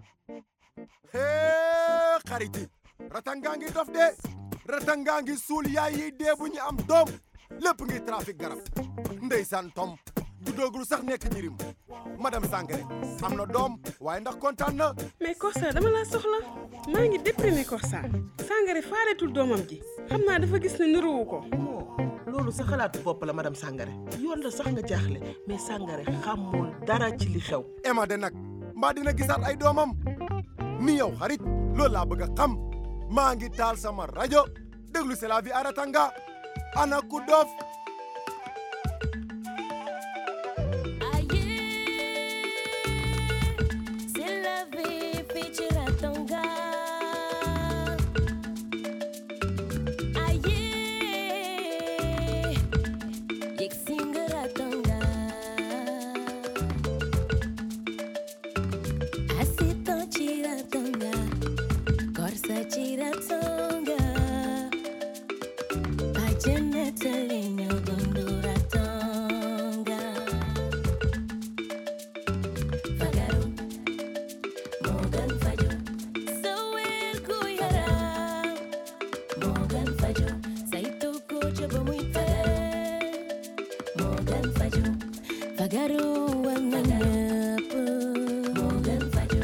hee xariti ratanga ngi dof de ratanga ngi suul yaay yi dee bu ñu am doom lépp ngi trafic garab ndeysaan tom du doogul sax nekk jirim madame Sangaré am na doom waaye ndax kontaan na mais Corsa dama laa soxla maa ngi déprimé Corsa Sangaré faaletul doomam ji xam naa dafa gis ne niruwu ko loolu sa xalaatu bopp la madame Sangaré yoon la sax nga jaaxle mais Sangaré xamul dara ci li xew Emma de nag mbaa dina gisaat ay doomam ni yow xarit loolu laa bëgg a xam maa ngi taal sama rajo déglu c'est la vie à Ratanga ana ku dof C'est la vie, fii ci Ratanga. Aye, yegg si nga Ratanga. Asitan ci Ratanga, Corsa ci Ratanga. Bajanata li ñoo dundu Ratanga. Fagaru. Morgan Fajo Sawir ku yaram Morgan Fajo saytu ko ca ba muy fagar Morgan Fajo Fagaru war na ñëpp Morgan Fajo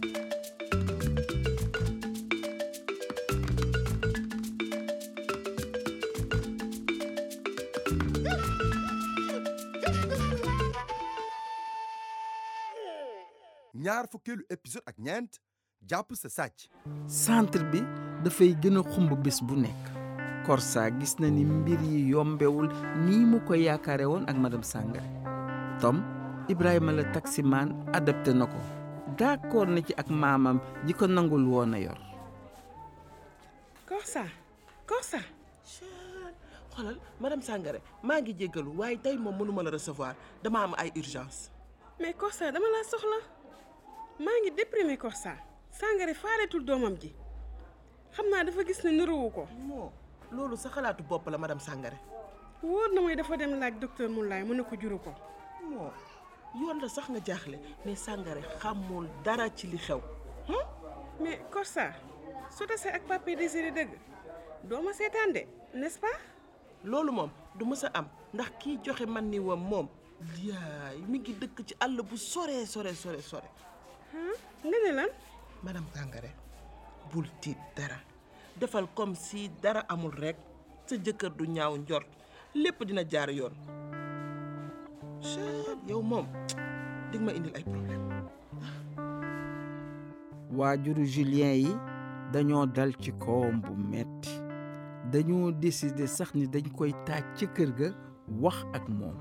ñaar fukkeelu épisode ak ñeent jàpp sa sàcc centre bi dafay gën a xumb bés bu nekk Corsa gis na ni mbir yi yombewul nii mu ko yaakaare woon ak madame Sangaré Tom Ibrahima la taximaan adapté na ko d'accord na ci ak maamam ji ko nangul woon a yor Corsa Corsa xoolal madame Sangaré maa ngi jéggalu waaye tey moom mënuma la recevoir dama am ay urgence mais Corsa dama laa soxla maa ngi déprimé Corsa Sangaré faaletul doomam ji xam naa dafa gis ne niruwu ko moo loolu sa xalaatu bopp la madame Sangaré wóor na mooy dafa dem laaj docteur Moulay mu ne ko juru ko moo yoon la sax nga jaaxle mais Sangaré xamul dara ci li xew mais Corsa su tasee ak papier désiré dëgg doo ma seetaan de n'est-ce pas loolu moom du mës a am ndax kii joxe man ni wam moom yaay mi ngi dëkk ci àll bu sore sore sore sore nga ne lan madame Sangaré bul tiit dara defal comme si dara amul rekk sa jëkkër du ñaaw njort lépp dina jaar yoon chet yow moom dig ma indil ay problème waajuru Julien yi dañoo dal ci kawam bu metti dañoo décider sax ni dañ koy taaj ci kër ga wax ak moom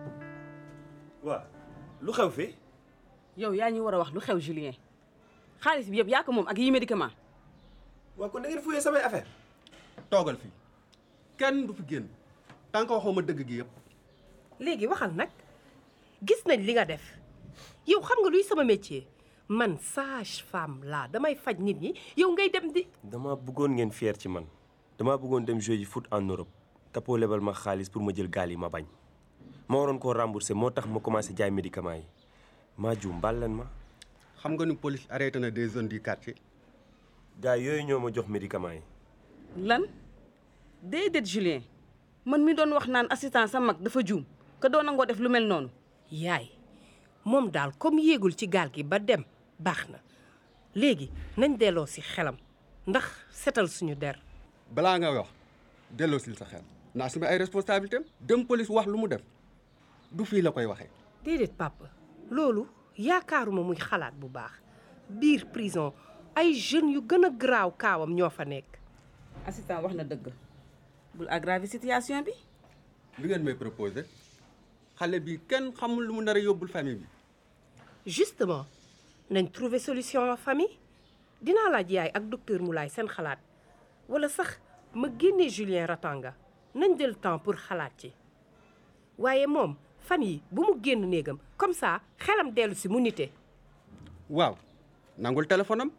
waa lu xew fi yow yaa ñu war a wax lu xew Julien xaalis bi yëpp yaa ko moom ak yi médicament waa kon da ngeen fuyee samay affaire toogal fii kenn du fi génn tant que waxoo ma dëgg gi yëpp léegi waxal nag gis nañ li nga def yow xam nga luy sama métier man sage femme laa damay faj nit ñi yow ngay dem di dama bëggoon ngeen fier ci man dama bëggoon dem jouer ji foot en Europe Tapo lebal ma xaalis pour ma jël gaal yi ma bañ ma waroon koo rembourser moo tax ma commencé jaay médicaments yi maa juum baal leen ma xam nga ni police arrêté na des zones du quartier gars yooyu ñoo ma jox médicaments yi lan déedéet Julien man mi doon wax naan assistant sa mag dafa juum que doo nangoo def lu mel noonu yaay moom daal comme yéegul ci gaal gi ba dem baax na léegi nañ delloo si xelam ndax setal suñu der balaa nga wax delloo sil sa xel naa suma ay responsabilité am dem police wax lu mu def du fii la koy waxee déedéet papa loolu yaakaaruma muy xalaat bu baax biir prison ay jeunes yu gën a garaaw kaawam ñoo fa nekk assistant wax na dëgg bul aggraver situation bi li ngeen may proposé xale bi kenn xamul lu mu nar a yóbbul famille bi justement nañ trouver solution en famille dinaa laaj yaay ak docteur Moulay seen xalaat wala sax ma génnee Julien Ratanga nañ jël temps pour xalaat ci waaye moom fan yi bu mu génn néegam comme ça xelam dellu si mu nite waaw nangul téléphone am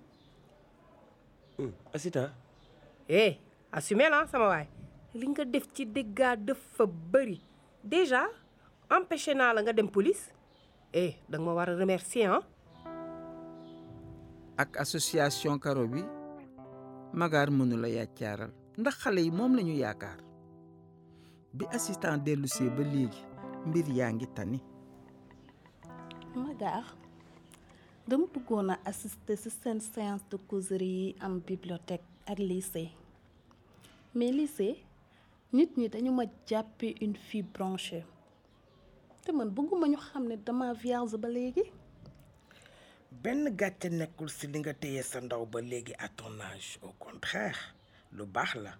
assistant eh assumé la sama waay li nga def ci dégâts dafa bëri déjà empêché naa la nga dem police eh da nga ma war a remercier ah ak association karo bi magaar mënula yàccaaral ndax xale yi moom lañu yaakaar bi assistant dellusee ba léegi mbir yaa ngi tani Magaar dama bëggoon a assister ci seen séance de causerie yi am bibliothèque ak lycée mais lycée nit ñi dañu ma jàppee une fille branchée te man bëgguma ñu xam ne dama vierge ba léegi benn gàcce nekkul ci li nga téye sa ndaw ba léegi à ton âge au contraire lu baax la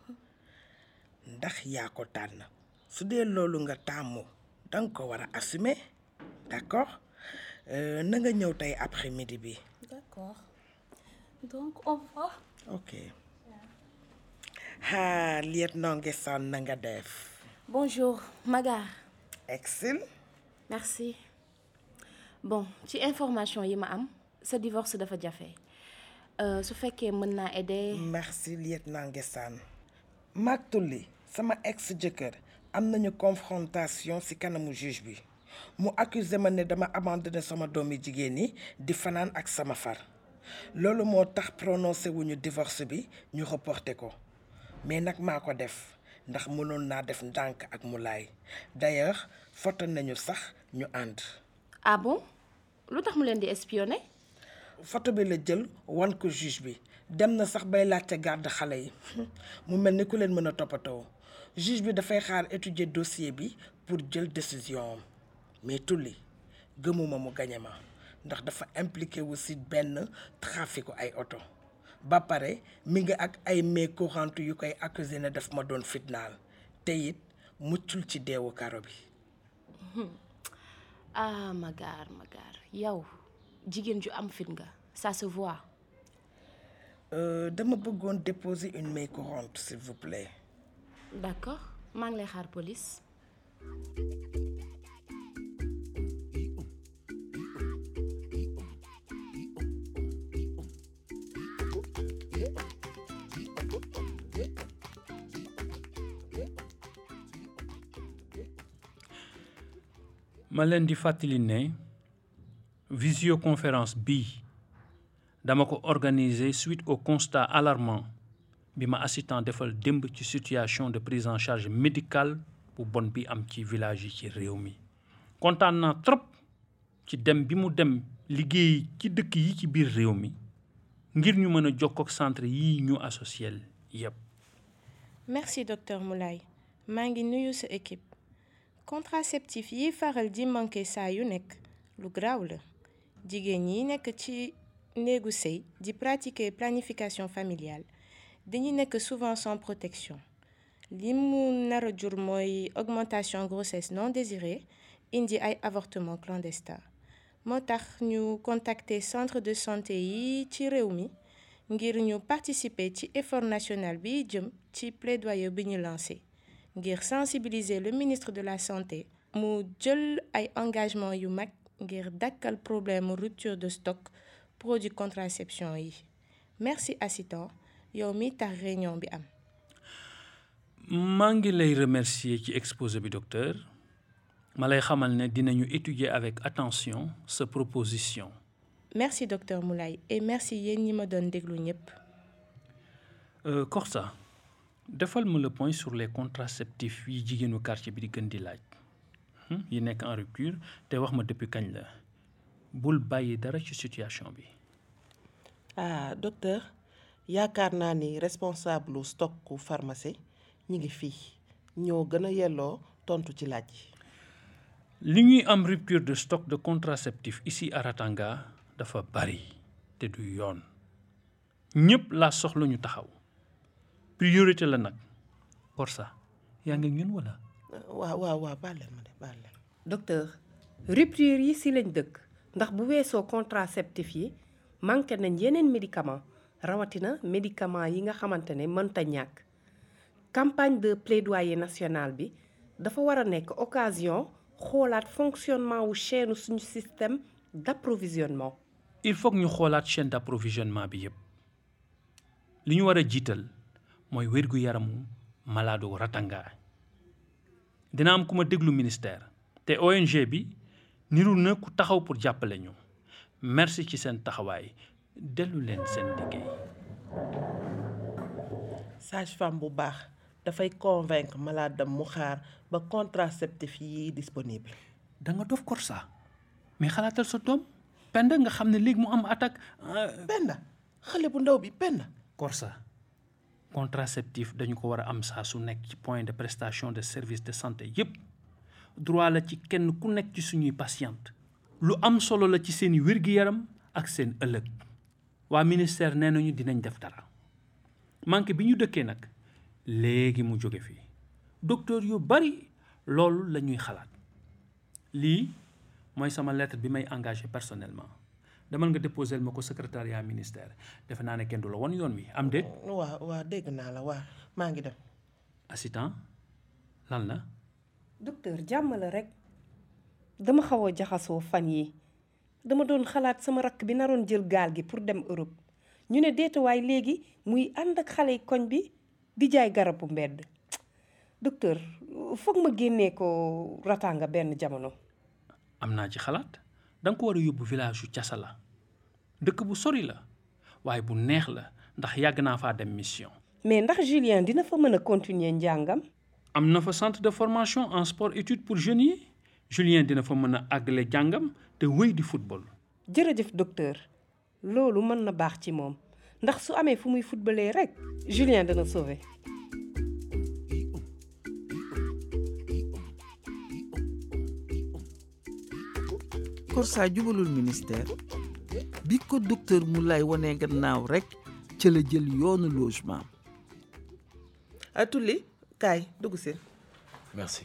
ndax yaa ko tànn su dee loolu nga tàmmu danga ko war a assumer d'accord Euh, na nga ñëw tey après midi bi d'accord donc au revoir ok ah lieutenant Nguessan na nga def bonjour Magaar excel merci bon ci information yi ma am sa divorce dafa jafe Euh, su fekkee mën naa aider merci lieutenant Nguessan maag tulli sama ex jëkkër am nañu confrontation ci kanamu juge bi mu accusé ma ne dama abandonné sama doomi jigéen ñi di fanaan ak sama far loolu moo tax prononcé wuñu divorce bi ñu reporté ko mais nag maa ko def ndax mënoon naa def ndànk ak mu laay d'ailleurs foto nañu sax ñu ànd ah bon lu tax mu leen di espionner photo bi la jël wan ko juge bi dem na sax bay laajte garde xale yi mu mel ni ku leen mën a toppatoo juge bi dafay xaar étudier dossier bi pour jël décision am mais tulli gëmuma mu gañe ma ndax dafa impliqué wu ci benn traficu ay oto ba pare mi ngi ak ay mains courantes yu koy accusé ne daf ma doon fitnaal te it muccul ci deewu karo bi ah Magaar Magaar yow jigéen ju am fit nga ça se voit Euh, dama bëggoon déposer une main courante s'il vous plaît d'accord maa ngi lay xaar police ma leen di fàttali ne visioconférence bii dama ko organiser suite au constat alarmant bi ma assistant defal démb ci situation de prise en charge médicale bu bon bi am ci village yi ci réew mi kontaan naa trop ci dem bi mu dem liggéey ci dëkk yi ci biir réew mi ngir ñu mën a jokkoo ak centre yi ñu associé yépp merci docteur Moulay maa ngi nuyu sa équipe contraceptif yi faral di manqué saa yu nekk lu graaw la jigéen ñi nekk ci néegu sëy di pratiquer planification familiale dañuy nekk souvent sans protection li mu nar a jur mooy augmentation grossesse non désirée indi ay avortement clandestin moo tax ñu contacter centre de santé yi ci réew mi ngir ñu participer ci effort national bi jëm ci plaidoyer bi ñu lancé ngir sensibiliser le ministre de la santé mu jël ay engagement yu mag ngir dakkal problème rupture de stock produit contraception yi merci assistant yow mi tax réunion bi am maa ngi lay remercier ci exposé bi docteur ma lay xamal ne dinañu étudier avec attention sa proposition merci docteur Moulay et merci yéen ñi ma doon déglu ñëpp Euh, Korsa defal ma le point sur les contraceptifs yi jigéenu quartier bi di gën di laaj hmm, yi nekk en rupture te wax ma depuis kañ la bul bàyyi dara ci situation bi ah docteur yaakaar naa ni responsable lu stock ku pharmacie ñi ngi fii ñoo gën a yelloo tontu ci laaj yi li ñuy am rupture de stock de contraceptifs ici à Ratanga dafa bari te du yoon ñëpp laa soxla ñu taxaw priorité la nag Korsa yaa ngi ak ñun wala waaw waaw waaw baal leen ma de baal leen docteur rupture yi si lañ dëkk ndax bu weesoo contraceptif yi manqué nañ yeneen médicament rawatina médicament yi nga xamante ne mënta ñàkk campagne de plaidoyer national bi dafa war a nekk occasion xoolaat fonctionnement wu chaîne suñu système d'approvisionnement il faut que ñu xoolaat chaîne d'approvisionnement bi yépp li ñu war a jiital mooy wérgu yaramu malaadu Ratanga dina am ku ma déglu ministère te ONG bi niru na ku taxaw pour jàppale ñu merci ci seen taxawaay dellu leen seen liggéey sage-femme bu baax dafay convaincre malade am mu xaar ba contraceptif yi disponible da nga dof Korsa mais xalaatal sa doom Penda nga xam ne léegi mu am attaque Penda xale bu ndaw bi Penda Korsa contraceptif dañu ko war a am saa su nekk ci point de prestation de service de santé yépp droit la ci kenn ku nekk ci suñuy patiente lu am solo la ci seeni wér-gi-yaram ak seen ëllëg waa ministère nee nañu dinañ def dara manqué bi ñu dëkkee nag léegi mu jóge fii docteur yu bari loolu la ñuy xalaat lii mooy sama lettre bi may engagé personnellement demal nga déposer ma ko secrétariat ministère defe naa ne kenn du la won yoon wi am déet waa waa dégg naa la waa maa ngi dem assistant lan la docteur jàmm la rek dama xaw a jaxasoo fan yi dama doon xalaat sama rakk bi naroon jël gaal gi pour dem Europe ñu ne deetuwaay léegi muy ànd ak xale yi koñ bi di jaay garabu mbedd docteur foog ma génnee ko ratanga benn jamono am naa ci xalaat da nga ko war a yóbbu village yu casa la dëkk bu sori la waaye bu neex la ndax yàgg naa faa dem mission mais ndax Julien dina fa mën a continuer njàngam am na fa centre de formation en sport études pour jeunes yi Julien dina fa mën a àggale jàngam te wéy di football jërëjëf docteur loolu mën na baax ci moom ndax su amee fu muy footballee rek Julien dana sauver Korsa jubalul ministère bi ko docteur Moulay wonee gannaaw rek ca la jël yoonu logement a tulli kaay dugg si merci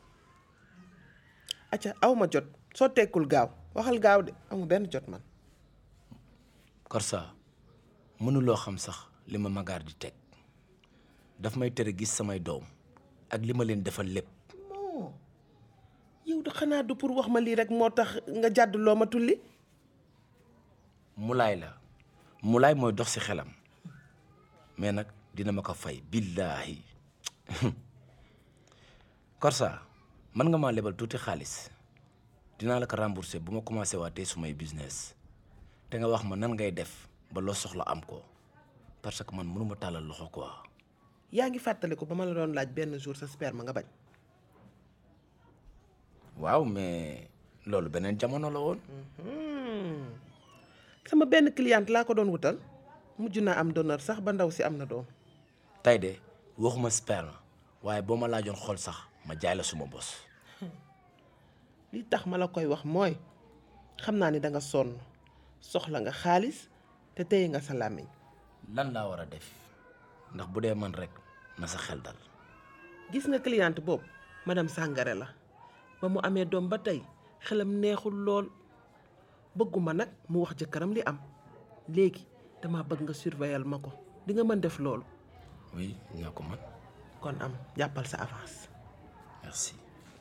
acca aw ma jot soo tekkul gaaw waxal gaaw de amu benn jot man Korsa mënuloo xam sax li ma magaar di teg daf may tere gis samay doom ak li ma leen defal lépp non yow da xanaa du pour wax ma lii rek moo tax nga jàdd loo ma tulli mulaay la mulaay mooy dox ci xelam mais nag dina ma ko fay billaahi Korsa mën nga maa lebal tuuti xaalis dinaa la ko rembourser bu ma commencé waatee sumay business te nga wax ma nan ngay def ba loo soxla am ko parce que man mënuma tàllal loxo quoi. yaa ngi fàttaliku ba ma la doon laaj benn jour sa sperme nga bañ waaw mais loolu beneen jamono la woon. sama benn cliente laa ko doon wutal mujj naa am donneur sax ba ndaw si am na doom tey de waxuma sperme waaye boo ma laajoon xool sax ma jaay la suma bos. li tax ma la koy wax mooy xam naa ni da nga sonn soxla nga xaalis te téye nga sa làmmiñ lan laa war a def ndax bu dee man rek na sa xel dal. gis nga cliente boobu madame Sangare la ba mu amee doom ba tey xelam neexul lool bëgguma nag mu wax jëkkëram li am léegi dama bëgg nga surveiller ma ko di nga mën def loolu oui ñoo ko mën. kon am jàppal sa avance merci.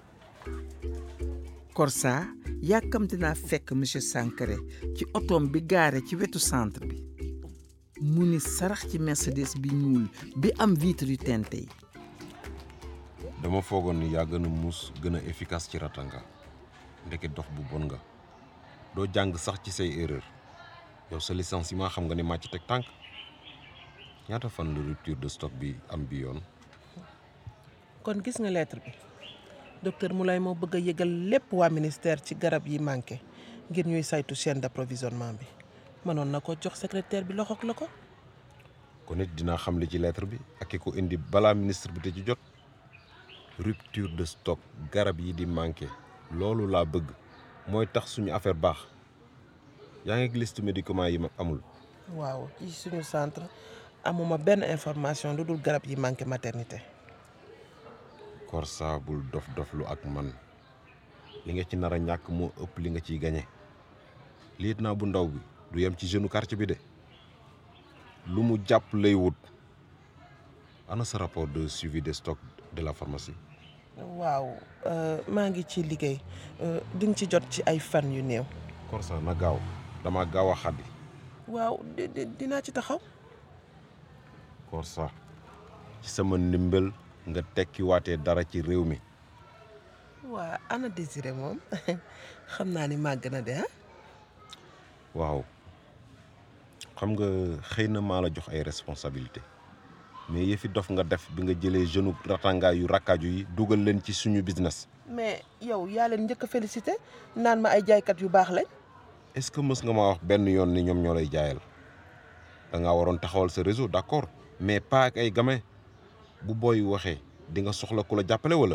Korsa yàkkamte naa fekk monsieur Sankare ci otoom bi gaare ci wetu centre bi mu ni sarax ci Mercedes bi ñuul bi am vitre yu teinte yi dama foogoon ni yaa gën a muus gën a efficace ci ratanga ndeke dof bu bon nga doo jàng sax ci say erreur yow sa licenciement xam nga ne màcc teg tànk ñaata fan la rupture de stock bi am bi yoon kon gis nga lettre bi docteur Moulay moo bëgg a yëgal lépp waa ministère ci garab yi manqué ngir ñuy saytu chaîne d'approvisionnement bi mënoon na ko jox secrétaire bi loxoog la ko kon it dinaa xam li ci lettre bi ak ki ko indi balaa ministre bi te ci jot rupture de stock garab yi di manqué loolu laa bëgg mooy tax suñu affaire baax yaa ngi liste médicaments yi ma amul waaw ci suñu centre amuma benn information lu dul garab yi manqué maternité Korsa bul dof doflu ak man li nga ci nar a ñàkk moo ëpp li nga ciy gañe liit naa bu ndaw bi du yem ci jeune quartier bi de lu mu jàpp lay wut ana sa rapport de suivi des stocks de la pharmacie waaw maa ngi ci liggéey di nga ci jot ci ay fan yu néew Korsa na gaaw dama gaaw a xaddi waaw dinaa ci taxaw Korsa ci sama ndimbal nga tekki waatee dara ci réew mi waa ana désiré moom xam naa ni màgg na de ah waaw xam nga xëy na maa la jox ay responsabilité mais yëfi dof nga def bi nga jëlee jeune ratanga yu rakkaaju yi dugal leen ci suñu business mais yow yaa leen njëkk a félicité naan ma ay jaaykat yu baax lañ. est-ce que mës nga maa wax benn yoon ni ñoom ñoo lay jaayal da ngaa waroon taxawal sa réseau d'accord mais pas ak ay gamin bu booy waxee di nga soxla ku la jàppale wala.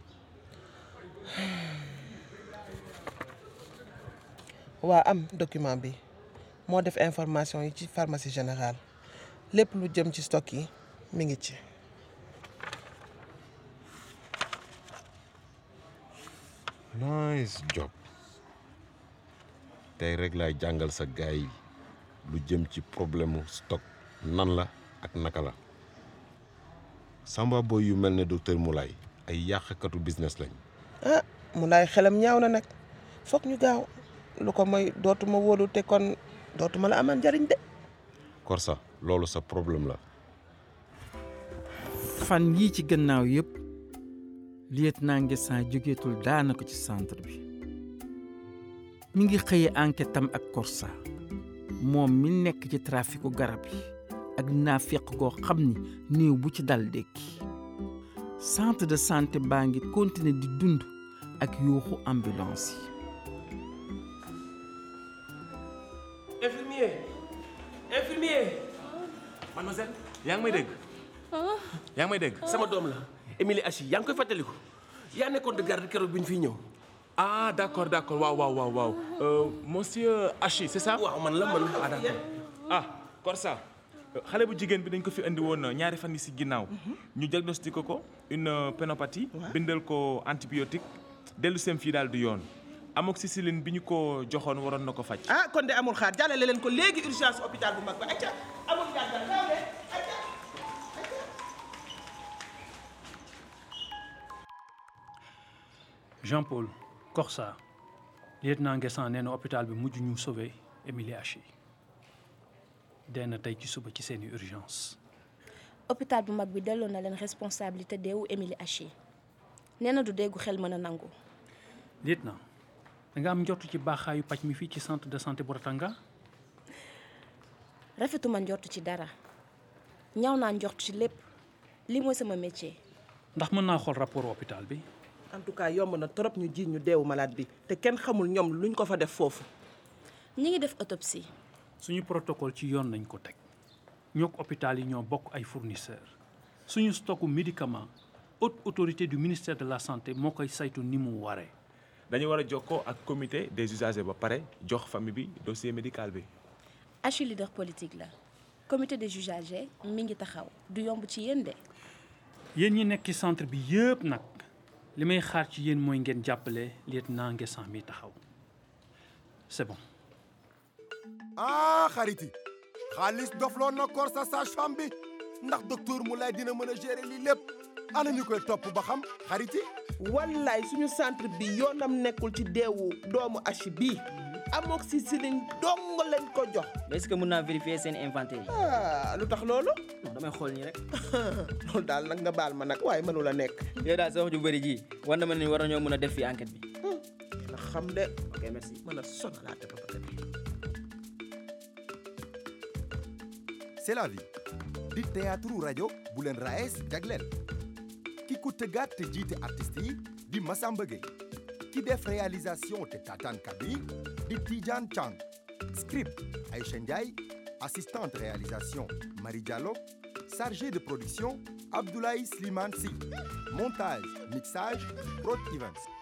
waa am document bi moo def information yi ci pharmacie générale lépp lu jëm ci stock yi mi ngi ci. nice job tey rek laay jàngal sa gaay yi lu jëm ci problème mu stock nan la ak naka la samba boy yu mel ne docteur Moulay ay yàqkatu business lañ ah mu laay xelam ñaaw na nag foog ñu gaaw lu ko mooy dootuma wóolu te kon dootuma la amal njariñ de. Korsa loolu sa problème la fan yii ci gannaaw yëpp lieutenant Nguessan jógeetul daanaka ci centre bi mi ngi xëye enquête am ak Korsa moom mi nekk ci traficu garab yi ak naafeq goo xam ni néew bu ci dal dékki centre de santé baa ngi continuer di dund ak yuuxu ambulance yi infirmier infirmier mademoiselle yaa ngi may dégg yaa ngi may dégg sama doom la Émilie Achi yaa ngi koy fàttaliku yaa nekkoon de garde keroog bi ñu fiy ñëw ah d'accord d'accord waaw waaw waaw waaw euh, monsieur Achi c'est ça waaw man la man ah d'accord ah Korsa xale bu jigéen bi dañ ko fi indi woon ñaari fan yi si ginnaaw ñu diagnostiqué ko une pénopathie bindal ko antibiotique dellu seem fii daal du yoon amoxicilline bi ñu ko joxoon waroon na ko faj ah kon de amul xaar jàllale leen ko léegi urgence hôpital bu mag ba acca amul jàngal gaaw leen acca Jean-Paul Corsa lieutenant Nguessan nee na hôpital bi mujj ñu sauvé Émilie Haché dee na tey ci suba ci seeni urgence hôpital bu mag bi delloo na leen responsabilité deewu Émilie Haché nee na du déggu xel mën a nangu lieutenant da nga am njort ci baaxaayu paj mi fii ci centre de santé bu Ratanga rafetuma njort ci dara ñaw naa njort ci lépp li mooy sama métier ndax mën naa xool rapport hôpital bi en tout cas yomb na trop ñu jiiñ ñu deewu malade bi te kenn xamul ñoom luñ ko fa def foofu ñi ngi def autopsie suñu protocole ci yoon nañ ko teg ñoo ko hôpital yi ñoo bokk ay fournisseurs suñu stocku médicament haute autorité du ministère de la santé moo koy saytu ni mu waree dañu war a jokkoo ak comité des usagers ba pare jox famille bi dossier médical bi Haché leader politique la comité des usagers mi ngi taxaw du yomb ci yéen de yéen ñi nekk ci centre bi yëpp nag li may xaar ci yéen mooy ngeen jàppale lieutenant Nguessan mi taxaw c'est bon ah xariti xaalis dofloo na Korsa sage-femme bi ndax docteur Moulay dina mën a gérer lii lépp ana ñu koy topp ba xam xariti wallaay suñu centre bi yoonam nekkul ci deewu doomu Haché bii amoxicilline dong lañ ko jox est-ce que mën naa vérifier seen inventaire yi. ah lu tax loolu non damay xool nii rek. loolu daal nag nga baal ma nag waaye mënu la nekk yow daal sa wax ju bëri ji war na ma ni war nañoo mën a def fii enquête bi. na xam de ok merci. mën a sonalaate ba pare c'est la vie di théâtre rajo bu leen raes jagleel ki ko tëggaat te jiite artistes yi di Massamba Gueye ki def réalisation te tataan kaddu yi di Tidiane Chang script Aïcha Ndiaye assistante réalisation Marie Diallo chargé de production Abdoulaye Slimane Sy montage mixage Prod Events